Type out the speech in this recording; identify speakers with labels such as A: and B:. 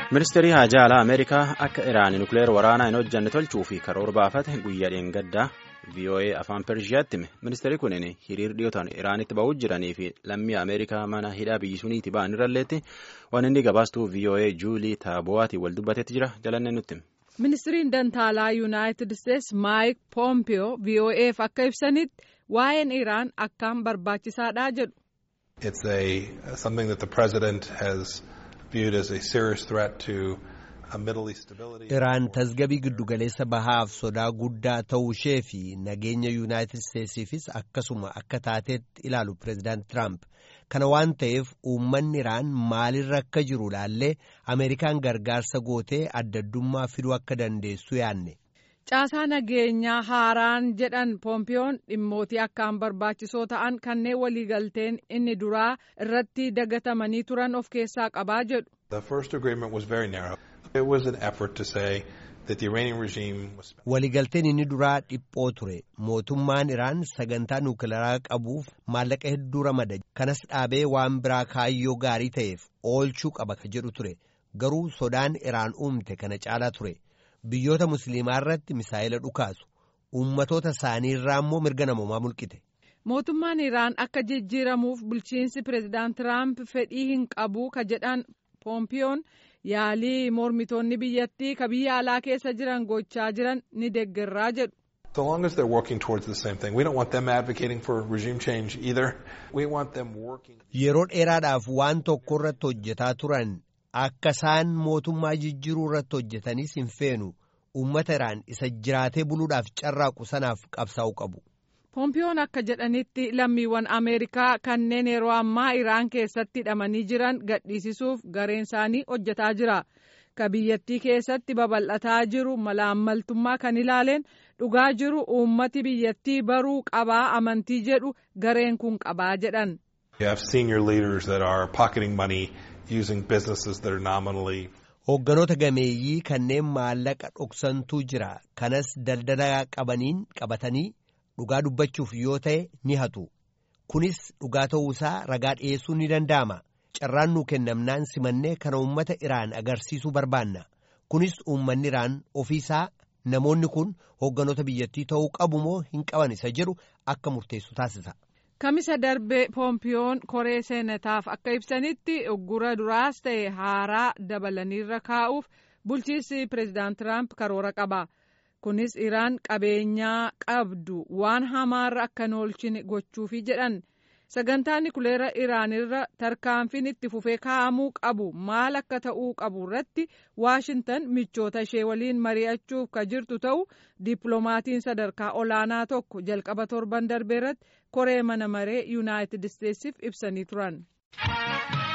A: ministeerri haajaa alaa ameerikaa akka iraan nukleer waraanaa hin hojjanne tolchuu fi karoora baafate guyyaa dheengaddaa voa afaan pershiyaatti hime ministeerri kunin hiriir dhiyootaan iraanitti ba'uu jiranii fi lammii ameerikaa mana hidhaa biyyi suniiti ba'an irralleetti waan inni gabaastuu voa juulii taabo'aatiin wal dubbatetti jira jalannee nutti hime.
B: ministiriin dantaalaa yuunaayitid isteetsi maayik poompiyoo voaf akka ibsanitti waa'een iraan akkaan barbaachisaadha jedhu.
C: It's a something that the president has viewed as a serious threat to Middle East stability.
D: Iraan tasgabii giddugaleessa bahaaf sodaa guddaa ta'uu ishee fi nageenya yuunaayitid isteetsiifis akkasuma akka taateetti ilaalu pireezidaant Tiraamp. Kana waan ta'eef uummanni Iraan maalirra akka jiru laallee Ameerikaan gargaarsa gootee addaddummaa fiduu akka dandeessu yaanne.
B: Caasaa nageenyaa haaraan jedhan poompiyoon dhimmootii akkaan barbaachisoo ta'an kanneen waliigalteen inni duraa irratti dagatamanii turan of keessaa qabaa jedhu.
C: The first agreement was very narrow. It was an effort to say that the Iranian regime was.
D: Waliigalteen inni duraa dhiphoo ture. Mootummaan Iraan sagantaa nuukilaraa qabuuf maallaqa hedduu ramada. Kanas dhaabee waan biraa kaayyoo gaarii ta'eef oolchuu qaba ka jedhu ture. Garuu sodaan Iraan uumte kana caalaa ture. biyyoota musliimaa irratti misaa'ila dhukaasu uummatoota isaanii irraa immoo mirga namoomaa mulqite.
B: mootummaan iraan akka jijjiiramuuf bulchiinsi pireezidaant tiraamp fedhii hin qabu ka jedhan poompiyoon yaalii mormitoonni biyyattii ka biyya alaa keessa jiran gochaa jiran ni deeggarraa jedhu.
C: So long as they're working towards the same thing, we don't want them advocating for regime change either. We want them working.
D: Yeroo dheeraadhaaf waan tokko irratti hojjetaa turan akka isaan mootummaa jijjiiruu irratti hojjetanis hin feenu uummata iraan isa jiraatee buluudhaaf carraaqu sanaaf qabsaa'uu qabu.
B: poompiyoon akka jedhanitti lammiiwwan ameerikaa kanneen yeroo ammaa iraan keessatti hidhamanii jiran gadhiisisuuf gareen isaanii hojjetaa jira ka biyyattii keessatti babal'ataa jiru malaammaltummaa kan ilaaleen dhugaa jiru uummati biyyattii baruu qabaa amantii jedhu gareen kun qabaa jedhan.
C: You have senior leaders that are pocketing money using businesses that are nominally.
D: Hoogganoota gameeyyii kanneen maallaqa dhoksantuu jira. Kanas daldala qabaniin qabatanii dhugaa dubbachuuf yoo ta'e ni hatu. Kunis dhugaa ta'uusaa ragaa dhiyeessuun ni danda'ama. Carraan nuu kennamnaan simannee kana uummata Iraan agarsiisuu barbaanna. Kunis uummanni Iraan ofiisaa namoonni kun hoogganoota biyyattii ta'uu qabu moo hin qaban isa jedhu akka murteessu taasisa.
B: Kamisa darbe poompiyoon koree seenataaf akka ibsanitti uggura duraas ta'e haaraa dabalaniirra kaa'uuf bulchiinsi pireezidaant Tiraamp karoora qaba. Kunis Iraan qabeenyaa qabdu waan hamaarra akka hin oolchine gochuufi jedhan. Sagantaan nukileera Iraanirra tarkaanfiin itti fufee kaa'amuu qabu maal akka ta'uu qabu irratti Waashintan michoota ishee waliin mari'achuuf ka jirtu ta'u dippiloomatiin sadarkaa olaanaa tokko jalqaba torban darbe irratti koree mana maree yuunaayitid isteetsiif ibsanii turan.